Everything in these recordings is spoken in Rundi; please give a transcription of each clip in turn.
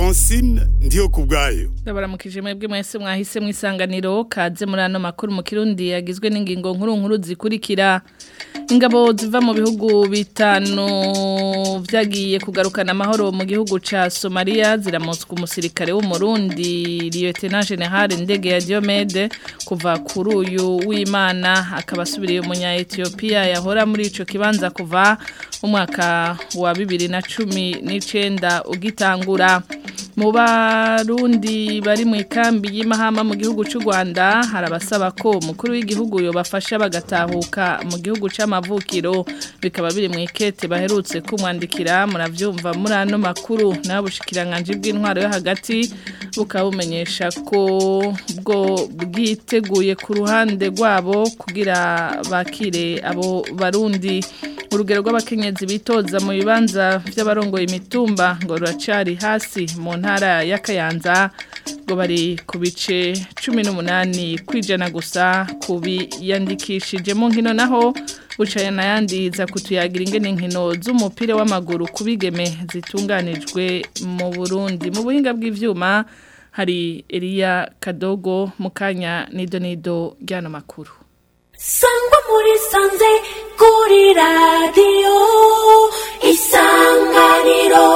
Francine ndiyo kubwayo Ndabaramukije mwebwe mwese mwahise mwisanganiro kaze muri ano makuru mu kirundi yagizwe n'ingingo nkuru nkuru zikurikira ingabo ziva mu bihugu bitanu vyagiye kugarukana amahoro mu gihugu ca Somalia ziramutswa umusirikare w'umurundi Lieutenant General Ndege ya Diomede kuva kuri uyu w'Imana akaba asubiriye umunya Ethiopia yahora muri ico kibanza kuva umwaka wa 2019 ugitangura mu barundi bari mu ikambi y'imahama mu gihugu cy'u Rwanda harabasaba ko umukuru w'igihugu yobafasha bagatahuka mu gihugu c'amavukiro bikaba biri mu ikete baherutse kumwandikira muravyumva muri ano makuru n'abushikiranganje bw'intwaro yo hagati bukabumenyesha ko bwo bwiteguye ku ruhande rwabo kugira bakire abo barundi urugero rw'abakenyezi bitoza mu bibanza by'abarongoye imitumba ngo ruracari hasi mu ntara ya Kayanza ngo bari ku bice 18 kwijana gusa kubiyandikishije mu nkino naho bucaya nayandi za kutuyagira ingene nkino z'umupira w'amaguru kubigeme zitunganijwe mu Burundi mu buhinga bw'ivyuma hari Elia Kadogo mukanya nido nido ryano makuru sangwa muri sanze kuri radiyo isanganiro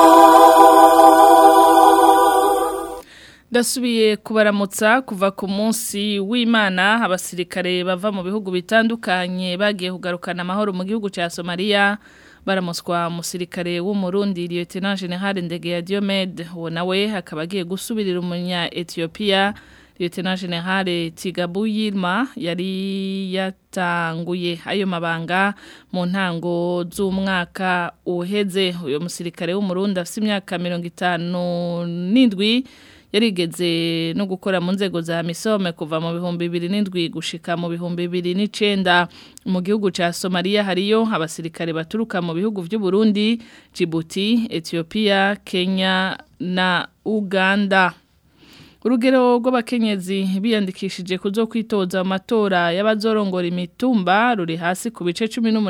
Dasubiye kubaramutsa kuva ku munsi w'Imana abasirikare bava mu bihugu bitandukanye bagiye kugarukana amahoro mu gihugu ca Somalia baramuswa umusirikare w'umurundi Lieutenant General Ndege ya Diomede uwo nawe akaba agiye gusubirira umunya Ethiopia Lieutenant General Tigabu Yilma yari yatanguye ayo mabanga mu ntango z'umwaka uheze uyo musirikare w'umurundi afite imyaka 57 yarigeze no gukora mu nzego za misome kuva mu bihumbi bibiri n'indwi gushika mu bihumbi bibiri n'icenda mu gihugu ca Somalia hariyo abasirikare baturuka mu bihugu vy'u Burundi, Djibouti, Ethiopia, Kenya na Uganda. Urugero rw'abakenyezi biyandikishije kuzo kwitoza amatora y'abazorongora imitumba ruri hasi ku bice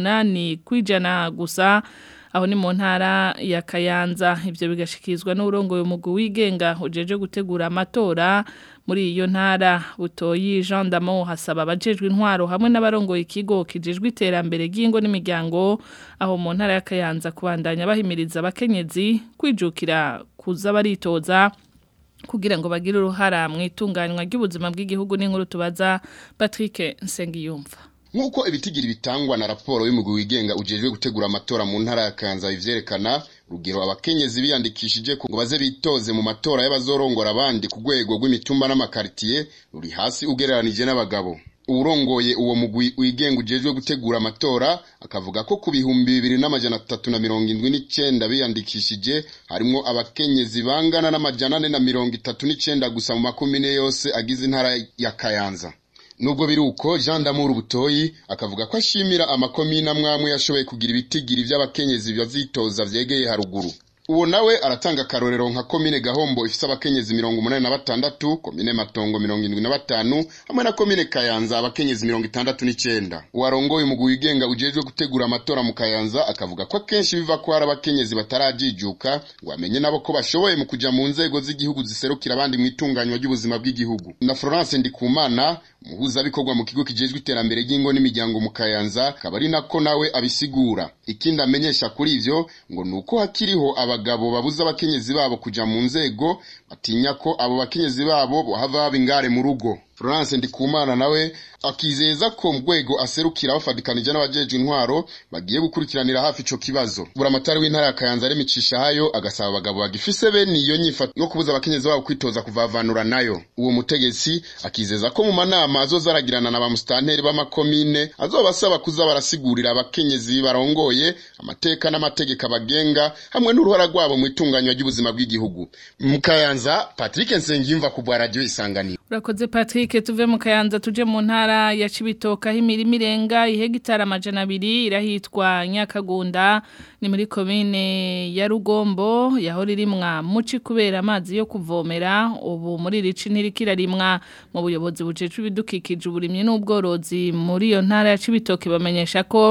18 kwijana gusa aho ni mu ntara ya Kayanza ivyo bigashikizwa n'urongoye umugwi wigenga ujeje gutegura amatora muri iyo ntara butoyi Jean Damo hasaba abajejwe intwaro hamwe n'abarongoye ikigo kijejwe iterambere ry'ingo n'imiryango aho mu ntara ya Kayanza kubandanya bahimiriza abakenyezi kwijukira kuza baritoza kugira ngo bagire uruhara mu itunganywa ry'ubuzima bw'igihugu n'inkuru tubaza Patrick Nsengiyumva Nkuko ibitigiri bitangwa na raporo y'umugwi wigenga ujejwe gutegura amatora mu ntara ya Kanza ivyerekana rugero abakenyezi biyandikishije ngo baze bitoze mu matora y'abazorongora abandi ku rwego rw'imitumba n'amakartier ruri hasi ugereranije n'abagabo urongoye uwo mugwi wigenga ujejwe gutegura amatora akavuga ko ku bihumbi bibiri n'amajana atatu na mirongo indwi n'icenda biyandikishije harimwo abakenyezi bangana n'amajana ane na mirongo itatu n'icenda gusa mu makumyine yose agize intara ya Kayanza Nubwo biruko Jean Damour Butoyi akavuga ko ashimira amakomine amwamwe yashoboye kugira ibitigiri by'abakenyezi bazitoza vyegeye haruguru. Uwo nawe aratanga karorero nka komine Gahombo ifise abakenyezi mirongo umunani na batandatu, komine Matongo mirongo indwi na batanu, hamwe na komine Kayanza abakenyezi mirongo itandatu n'icenda. Uwarongoye umugwi wigenga ujejwe gutegura amatora mu Kayanza akavuga ko akenshi biva ko hari abakenyezi batarajijuka ngo amenye nabo ko bashoboye mu kuja mu nzego z'igihugu ziserukira abandi mu itunganywa ry'ubuzima bw'igihugu. Na Florence Ndikumana umuhuzabikorwa mu kigo kijejwe iterambere ry'ingo n'imiryango mu Kayanza akaba ari nako nawe abisigura. Ikindi amenyesha kuri ivyo ngo nuko hakiriho abagabo babuza abakenyezi babo kuja mu nzego batinya ko abo bakenyezi babo bohava baba ingare mu rugo. Florence Ndikumana nawe akizeza ko mu rwego aserukira bafadikanije n'abajejwe intwaro bagiye gukurikiranira hafi ico kibazo. Buramatari w'intara ya Kayanza aremicisha hayo agasaba abagabo bagifise bene iyo nyifato yo kubuza abakenyezi babo kwitoza kuvavanura nayo. Uwo mutegetsi akizeza ko mu manama azoza aragirana na ba mustanteri b'amakomine azobasaba kuza barasigurira abakenyezi barongoye amateka n'amategeko abagenga hamwe n'uruhara rwabo mu itunganywa ry'ubuzima bw'igihugu. Mu Kayanza Patrick Nsengiyumva ku bwa radio Isanganiro. Urakoze Patrick tuve mu Kayanza tuje mu ntara ya Cibitoke aho imirima irenga ihegitara amajana abiri irahitwa Nyakagunda ni muri komine ya Rugombo yahora irimwa muci kubera amazi yo kuvomera ubu muri rici ntirikira rimwa mu buyobozi bujeje ibidukikije uburimye n'ubworozi muri iyo ntara ya Cibitoke bamenyesha ko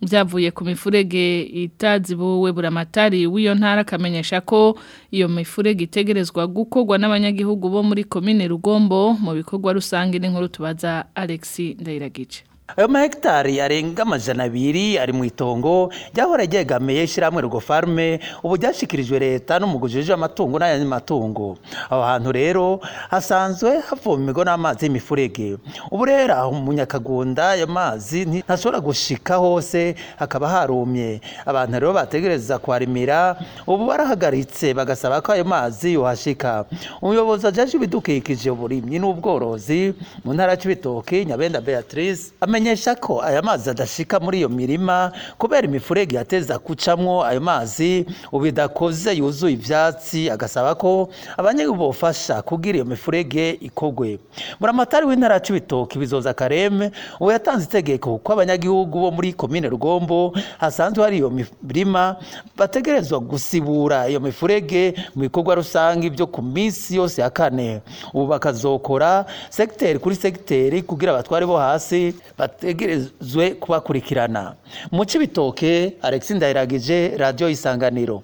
byavuye ku mifurege itazibuwe buramatari w'iyo ntara akamenyesha ko iyo mifurege itegerezwa gukorwa n'abanyagihugu bo muri komine rugombo mu bikorwa rusange n'inkuru tubaza Alexi Ndayiragice ayo mahegitari arenga amajana abiri ari mu itongo ryahora ryegamiye ishyirahamwe rugo farme ubu ryashyikirijwe leta n'umugujije amatungo n'ayandi matungo aho hantu rero hasanzwe havomerwa n'amazi y'imifurege ubu rero aho mu nyakagunda ayo mazi ntashobora gushika hose hakaba harumye abantu rero bategereza kuharimira ubu barahagaritse bagasaba ko ayo mazi yohashika umuyobozi ajaje ibidukikije uburimyi n'ubworozi mu ntara y'ibitoki nyabenda beatrice amenyesha ko aya mazi adashika muri iyo mirima kubera imifurege yateza kucamwo ayo mazi ubu idakoze yuzuye ivyatsi agasaba ko abanyagihugu bofasha kugira iyo mifurege ikogwe buramatari w'intara c'ibitoki bizoza kareme ubu yatanze itegeko ko abanyagihugu bo muri komine rugombo hasanzwe hari iyo mirima bategerezwa gusibura iyo mifurege mu bikorwa rusange byo ku minsi yose ya kane ubu bakazokora segiteri kuri segiteri kugira abatware bo hasi bategerezwe kubakurikirana mu cibitoke Alexis Ndayiragije radio isanganiro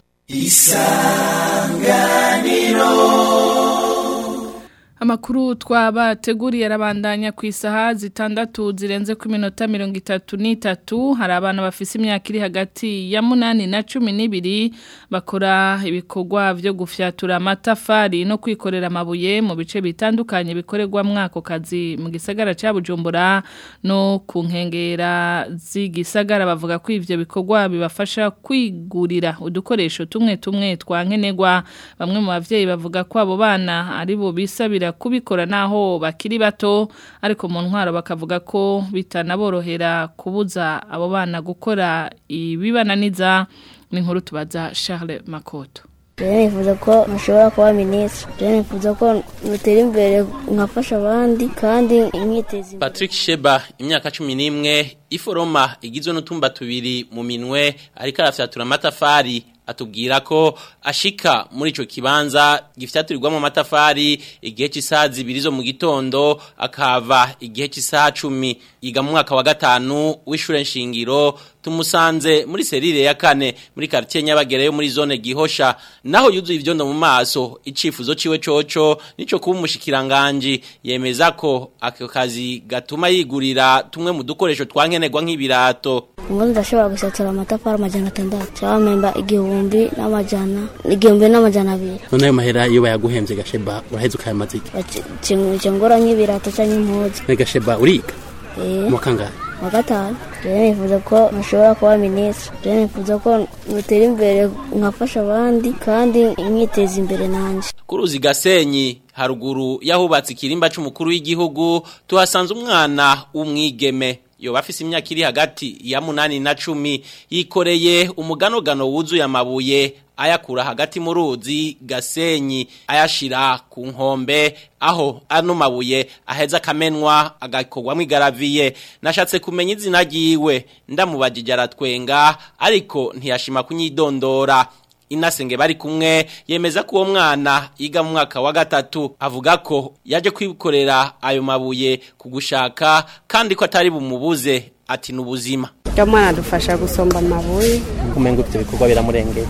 Amakuru twabateguriye arabandanya ku isaha zitandatu zirenze ku minota mirongo itatu n'itatu hari abana bafise imyaka iri hagati ya munani na cumi n'ibiri bakora ibikorwa byo gufyatura amatafari no kwikorera amabuye mu bice bitandukanye bikorerwa mwako kazi mu gisagara cya Bujumbura no ku nkengera z'igisagara bavuga ko ivyo bikorwa bibafasha kwigurira udukoresho tumwe tumwe twankenerwa bamwe mu bavyeyi bavuga ko abo bana ari bo bisabira kubikora naho bakiri bato ariko mu ntwaro bakavuga ko bitanaborohera kubuza abo bana gukora ibibananiza n'inkuru tubaza Charles Makoto rero nifuza ko nashobora kuba minisitiri rero nifuza ko nutera imbere nkafasha abandi kandi nkiteza imbere Patrick Sheba imyaka cumi n'imwe iforoma igizwe n'utumba tubiri mu minwe ariko arafyatura amatafari atubwira ko ashika muri ico kibanza gifyaturirwamo amatafari igihe cy'isaha zibiri zo mu gitondo akava igihe cy'isaha cumi yiga mu mwaka wa gatanu w'ishure nshingiro tumusanze muri serire ya kane muri quartier Nyabagere yo muri zone Gihosha naho yuzuye ivyondo mu maso icifuzo ciwe coco nico kuba umushikiranganje yemeza ko ako kazi gatuma yigurira tumwe mu dukoresho twankenerwa nk'ibirato ubundi ndashobora gusatura amatafari amajana atandatu cyangwa mpemba igihumbi n'amajana igihumbi n'amajana abiri none ayo mahera iyo bayaguhembye gasheba uraheze ukayamaze iki icyo ngora nk'ibirato cyangwa impuzu ne gasheba uriga eh mu kangahe wa gatanu rero nifuza ko nashobora kuba minisitiri rero nifuza ko nutera imbere nkafasha abandi kandi nkiteza imbere nanjye ku ruzi gasenyi haruguru yahubatse ikirimba c'umukuru w'igihugu tuhasanze umwana w'umwigeme yoba afise imyaka iri hagati ya munani na cumi yikoreye umuganogano wuzuye amabuye ayakura hagati mu ruzi gasenyi ayashira ku nkombe aho ano mabuye aheza akamenwa agakorwamo igaraviye nashatse kumenya izina ryiwe ndamubajije aratwenga ariko ntiyashima kunyidondora inasenge bari kumwe yemeza ko uwo mwana yiga mu mwaka wa gatatu avuga ko yaje kwikorera ayo mabuye kugushaka kandi ko atari bumubuze ati n'ubuzima Ujya mwana adufasha gusomba amabuye kumenga ibyo bikorwa biramurengeye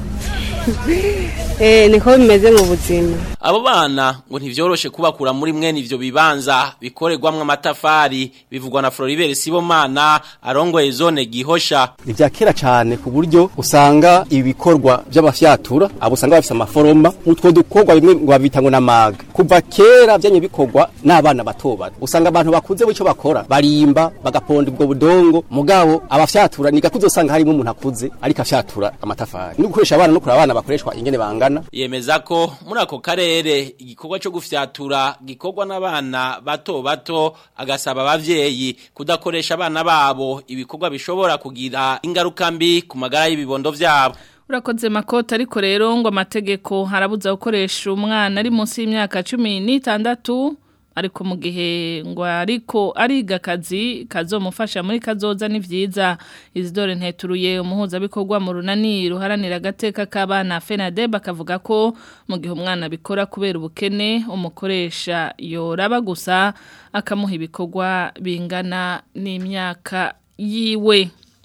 eh niko bimeze mu buzima abo bana ngo ntivyoroshe kubakura muri mwene ivyo bibanza bikorerwamwo amatafari bivugwa na Floribert Sibomana arongoye zone gihosha ivya kera cyane ku buryo usanga ibikorwa by'abafyatura abo usanga bafise amaforoma utwo dukorwa bimwe ngo babita ngo namaga kuva kera byanye bikorwa n'abana bato bato usanga abantu bakuze bico bakora barimba bagaponda ubwo budongo mugabo abafyatura ni gakuzo usanga harimo umuntu akuze ariko afyatura amatafari no gukoresha abana no kura abana bakoreshwa ingene bangana yemeza ko muri ako karere igikorwa cyo gufyatura gikorwa n'abana bato bato agasaba abavyeyi kudakoresha abana babo ibikorwa bishobora kugira ingaruka mbi ku magara y'ibibondo vyabo Urakoze makota ariko rero ngo amategeko harabuza gukoresha umwana ari munsi y'imyaka cumi n'itandatu ariko mu gihe ngo ariko ariga akazi kazomufasha muri kazoza ni vyiza Isidore nteturuye umuhuzabikorwa mu runani ruharanira agateka k'abana FENADEB akavuga ko mu gihe umwana bikora kubera ubukene umukoresha yoraba gusa akamuha ibikorwa bingana n'imyaka yiwe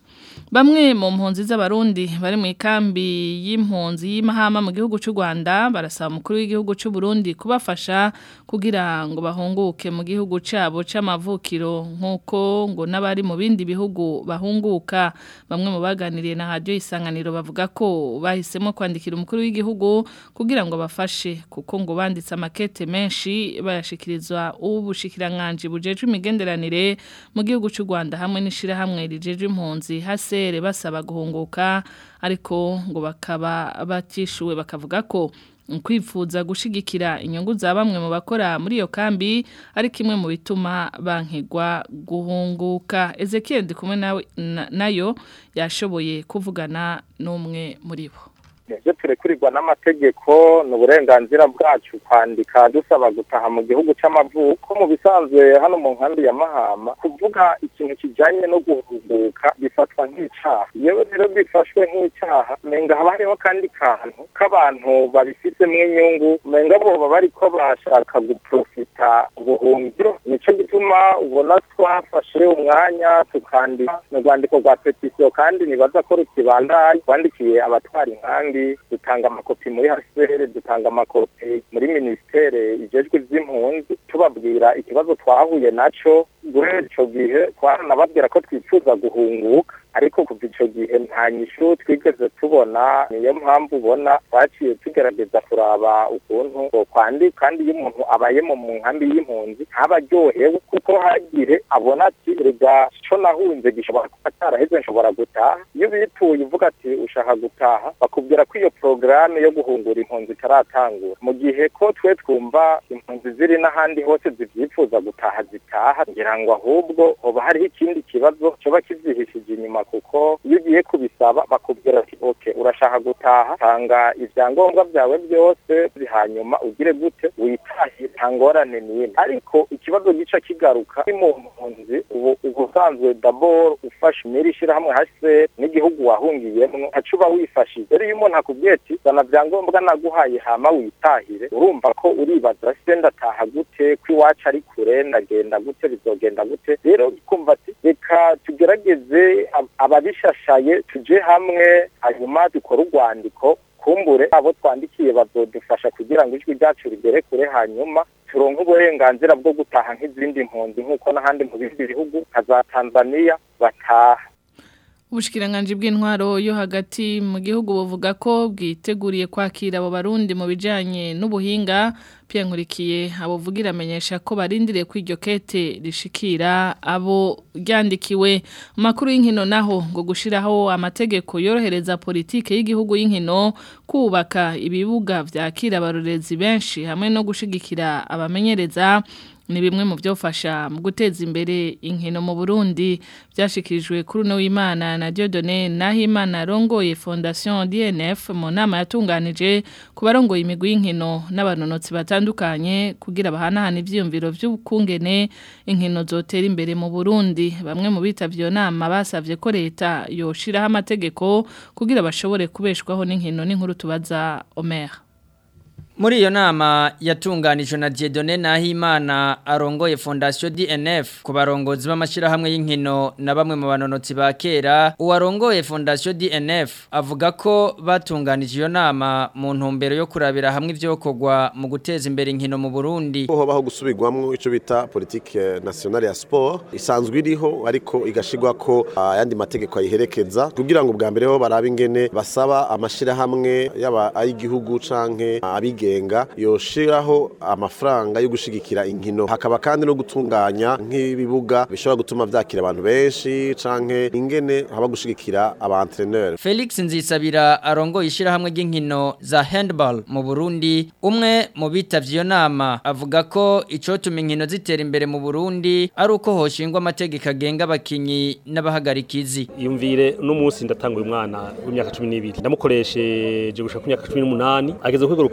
Bamwe mu mpunzi z'abarundi bari mu ikambi y'impunzi y'imahama mu gihugu cy'u Rwanda barasaba umukuru w'igihugu cy'u Burundi kubafasha kugira ngo bahunguke mu gihugu cyabo c'amavukiro nkuko ngo n'abari mu bindi bihugu bahunguka bamwe mu baganiriye na radio isanganiro bavuga ko bahisemo kwandikira umukuru w'igihugu kugira ngo bafashe kuko ngo banditse amakete menshi bayashikirizwa ubushikiranganje bujeje imigenderanire mu gihugu cy'u Rwanda hamwe n'ishira hamwe rijeje impunzi hase basaba guhunguka ariko ngo bakaba batishuwe bakavuga ko kwifuza gushigikira inyungu za bamwe mu bakora muri iyo kambi ari kimwe mu bituma bankigwa guhunguka Ezekiel ndi kumwe nawe nayo yashoboye kuvugana n'umwe muri bo ibyo turekurirwa n'amategeko ni uburenganzira bwacu kwandika dusaba gutaha mu gihugu cy'amavuko mu bisanzwe hano mu nkambi ya mahama kuvuga ikintu kijyanye no guhunguka bifatwa nk'icyaha iyo rero bifashwe nk'icyaha menga haba hariho kandi kantu k'abantu babifitemo inyungu menga boba bari ko bashaka guprofita ubuhungiro nicyo gituma ubona twafashe umwanya tukandika mu rwandiko rwa petisiyo kandi nibaza ko rukibandaye twandikiye abatwara inkambi dutanga amakopi muri hasere dutanga amakopi muri minisiteri ijejwe iby'impunzi tubabwira ikibazo twahuye nacyo guhera icyo gihe twaranababwira ko twifuza guhunguka ariko kuva icyo gihe nta nyishu twigeze tubona niyo mpamvu ubona twaciye tugerageza kuraba ukuntu kwandika kandi iyo umuntu abayemo mu nkambi y'impunzi ntaba aryohewe kuko hagire abona ati rega cyo nahunze gishobora kuba ataraheze nshobora gutaha iyo bituye uvuga ati ushaka gutaha bakubwira ko iyo porogaramu yo guhungura impunzi itaratangura mu gihe ko twe twumva impunzi ziri n'ahandi hose zibyifuza gutaha zitaha ngira ngo ahubwo hoba hariho ikindi kibazo cyoba kibyihishije inyuma kuko iyo ugiye kubisaba bakubwira ati oke urashaka gutaha tanga ibyangombwa byawe byose hanyuma ugire gute witahire nta ngorane n'imwe ariko ikibazo gica kigaruka ni mu mpunzi ubu ubusanzwe daboro ufashe imiri ishyirahamwe hase n'igihugu wahungiyemo ntaco uba wifashije rero iyo umuntu akubwiye ati zana byangombwa naguhaye hama witahire urumva ko uribaza se ndataha gute ko iwacu ari kure ndagenda gute bizogenda gute rero kumva ati reka tugerageze ababishashaye tuje hamwe hanyuma dukore urwandiko kumbure abo twandikiye bazodufasha kugira ngo ijwi ryacu rigere kure hanyuma turonke uburenganzira bwo gutaha nk'izindi mpunzi nk'uko n'ahandi mu bindi bihugu nka za tanzania bataha Ubushikiranganje bw'intwaro yo hagati mu gihugu buvuga ko bwiteguriye kwakira abo barundi mu bijanye n'ubuhinga Pierre Nkurikiye abuvugira amenyesha ko barindiriye ko iryo kete rishikira abo ryandikiwe makuru y'inkino naho ngo gushiraho amategeko yorohereza politike y'igihugu y'inkino kubaka ibibuga vyakira abarorezi benshi hamwe no gushigikira abamenyereza ni bimwe mu byofasha mu guteza imbere inkino mu Burundi byashikirijwe kuri no w'Imana na Dieudonné Nahimana rongoye Fondation DNF mu nama yatunganije ku barongoye imigwi y'inkino n'abanonotsi batandukanye kugira bahanahana ivyiyumviro by'ubukungene inkino zotera imbere mu Burundi bamwe mu bitavyo nama basavye ko leta yoshiraho amategeko kugira bashobore kubeshwaho n'inkino n'inkuru tubaza Omer Muri iyo nama yatunganijwe na Dieudonné Nahimana arongoye Fondation DNF ku barongozi b'amashirahamwe y'inkino na bamwe mu banonotsi ba kera uwarongoye Fondation DNF avuga ko batunganije iyo nama mu ntumbero yo kurabira hamwe ivyokorwa mu guteza imbere inkino mu Burundi ho baho gusubirwamwo ico bita politique nationale ya sport isanzwe iriho ariko igashigwa ko ayandi mategeko ayiherekeza kugira ngo bwa mbere ho barabe ingene basaba amashirahamwe yaba ay'igihugu canke abige abigenga yoshiraho amafaranga yo gushigikira inkino hakaba kandi no gutunganya nk'ibibuga bishobora gutuma vyakira abantu benshi canke ingene haba gushigikira aba entraîneur Felix Nzisabira arongoye ishirahamwe ry'inkino za handball mu Burundi umwe mu bitavye iyo nama avuga ko ico tuma inkino zitera imbere mu Burundi ari uko hoshingwa amategeko agenga abakinyi n'abahagarikizi yumvire no munsi ndatanga uyu mwana w'imyaka 12 ndamukoresheje gushaka ku myaka 18 ageze ku rwego rukomeye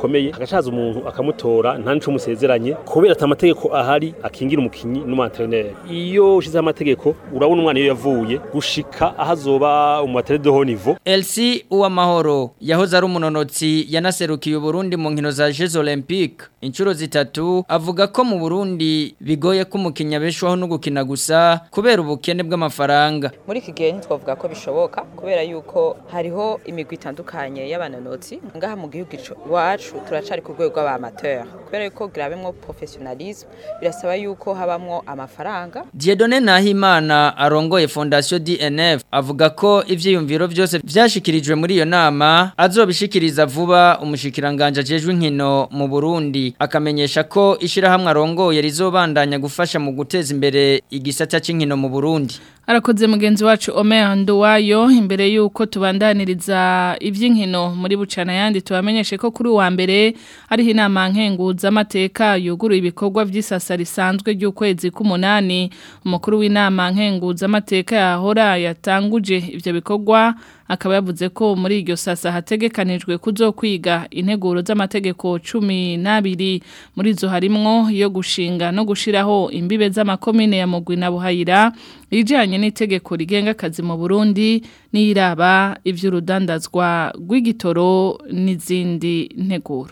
hagacaza umuntu akamutora nta nico musezeranye kubera ata amategeko ahari akingira umukinyi n'umantreneri iyo ushizeho amategeko urabona umwana iyo yavuye gushika aho azoba umuatlete de haut niveau Elsie Uwamahoro yahoze ari umunonotsi yanaserukiye Burundi mu nkino za Jeux Olympiques inshuro zitatu avuga ko mu Burundi bigoye ko umukinnyi abeshwaho no gukina gusa kubera ubukene bw'amafaranga muri iki gihe ntitwavuga ko bishoboka kubera yuko hariho imigwi itandukanye y'abanonotsi ngaha mu gihugu iwacu turacari ku rwego rw'abamateur kubera yuko grabemwo professionalisme birasaba yuko habamwo amafaranga Dieudonne Nahimana arongoye Fondation DNF avuga ko ivyiyumviro byose vyashikirijwe muri iyo nama azobishikiriza vuba umushikiranganje ajejwe inkino mu Burundi akamenyesha ko ishirahamwe arongoye rizobandanya gufasha mu guteza imbere igisata c'inkino mu Burundi Arakoze mugenzi wacu Omer Nduwayo imbere yuko tubandaniriza ivy'inkino muri bucana yandi tubamenyeshe ko kuri wa mbere ari inama nkenguza amateka yuguruye ibikorwa vy'isasa risanzwe ry'ukwezi k'umunani umukuru w'inama nkenguza amateka yahora yatanguje ivyo bikorwa akaba yavuze ko muri iryo sasa hategekanijwe kuzokwiga integuro z'amategeko cumi n'abiri muri zo harimwo yo gushinga no gushiraho imbibe z'amakomine ya mugwi na buhayira ijanye n'itegeko rigenga akazi mu Burundi n'iraba ivy'urudandazwa rw'igitoro n'izindi nteguro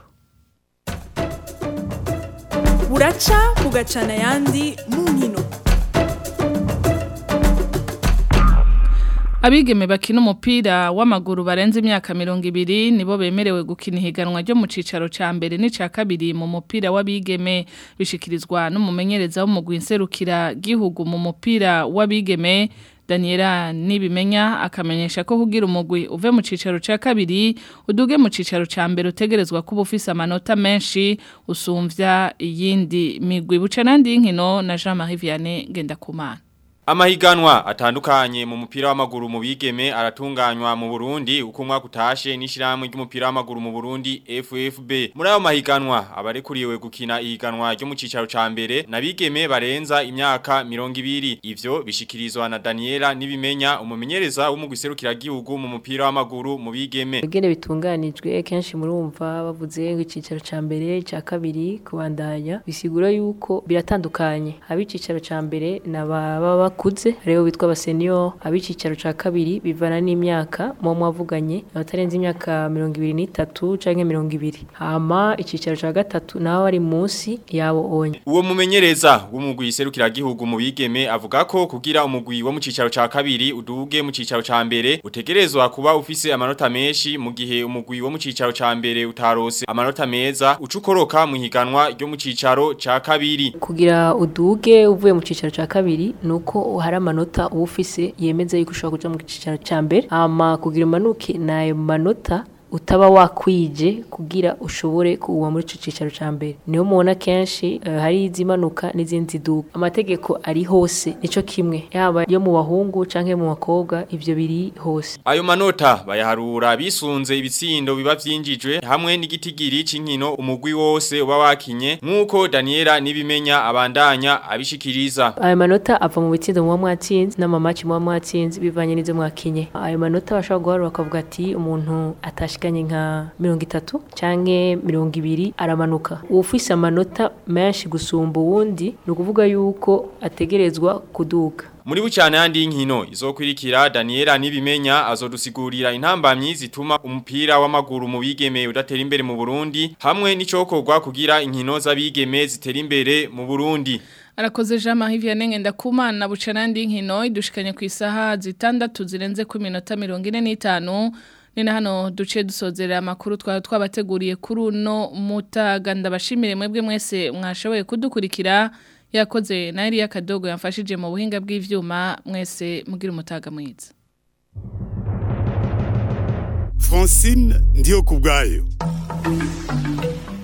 buraca bugacana yandi mu nkino Abigeme bakina umupira w'amaguru barenze imyaka mirongo ibiri nibo bemerewe gukina ihiganwa ryo mu cicaro ca mbere n'ica kabiri mu mupira w'abigeme bishikirizwa n'umumenyereza w'umugwi nserukira gihugu mu mupira w'abigeme Daniela nibimenya akamenyesha ko kugira umugwi uve mu cicaro ca kabiri uduge mu cicaro ca mbere utegerezwa kuba ufise amanota menshi usumvya iyindi migwi buca nandi y'inkino na Jean-Marie Vianney Gendakumana Amahiganwa atandukanye mu mupira w'amaguru mu bigeme aratunganywa mu Burundi uko umwaka utashe n'ishiramwe ry'umupira w'amaguru mu Burundi FFB. Muri ayo mahiganwa abarekuriwe gukina ihiganwa ryo mu cicaro ca mbere nabigeme barenza imyaka 200. Ivyo bishikirizwa na Daniela nibimenya umumenyereza w'umugwiserukira gihugu mu mupira w'amaguru mu bigeme. Bigene bitunganijwe kenshi murumva bavuze ngo icicaro ca mbere ca kabiri kubandanya bisigura yuko biratandukanye. Abicicaro ca mbere nababa bakuze rero bitwa abasenior abicicaro ca kabiri bivana n'imyaka mu mwavuganye abatarenze imyaka 23 canke 20 hama icicaro ca gatatu naho ari munsi yabo onye uwo mumenyereza w'umugwi serukira gihugu mu bigeme avuga ko kugira umugwi wo mu cicaro ca kabiri uduge mu cicaro ca mbere utegerezwa kuba ufise amanota menshi mu gihe umugwi wo mu cicaro ca mbere utarose amanota meza ucukoroka mu higanwa ryo mu cicaro ca kabiri kugira uduge uvuye mu cicaro ca kabiri nuko hari amanota uba ufise yemeza yuko ushobora kuja mu cicaro ca mbere hama kugira umanuke nayo manota utaba wakwije kugira ushobore kuwa muri ico cicaro ca mbere niho mubona kenshi uh, hari izimanuka n'izindi ziduka amategeko ari hose nico kimwe yaba yo mu bahungu canke mu bakobwa ivyo biri hose ayo manota bayaharura bisunze ibitsindo biba vyinjijwe hamwe n'igitigiri c'inkino umugwi wose uba wakinye nk'uko Daniela nibimenya abandanya abishikiriza ayo manota ava mu bitsindo muba mwatsinze n'amamaci muba mwatsinze bivanye n'izo mwakinye ayo manota bashobora guharura bakavuga ati umuntu atashi ashikanye nka mirongo itatu canke mirongo ibiri aramanuka uwufise amanota menshi gusumba uwundi ni ukuvuga yuko ategerezwa kuduga muri bucyane handi y'inkino izokwirikira Daniela nibimenya azodusigurira intambamyi zituma umupira w'amaguru mu bigeme udatera imbere mu Burundi hamwe n'icokorwa kugira inkino z'abigeme zitera imbere mu Burundi Arakoze Jean Marie Vianney Ngendakumana bucanandi inkino idushikanye ku isaha zitandatu zirenze ku minota 45 Nina hano duce dusozerera amakuru twaba twabateguriye kuri uno mutaga ndabashimire mwebwe mwese mwashoboye kudukurikira yakoze na Elia Kadogo yamfashije mu buhinga bw'ivyuma mwese mugira umutaga mwiza Francine ndiyo kubgayo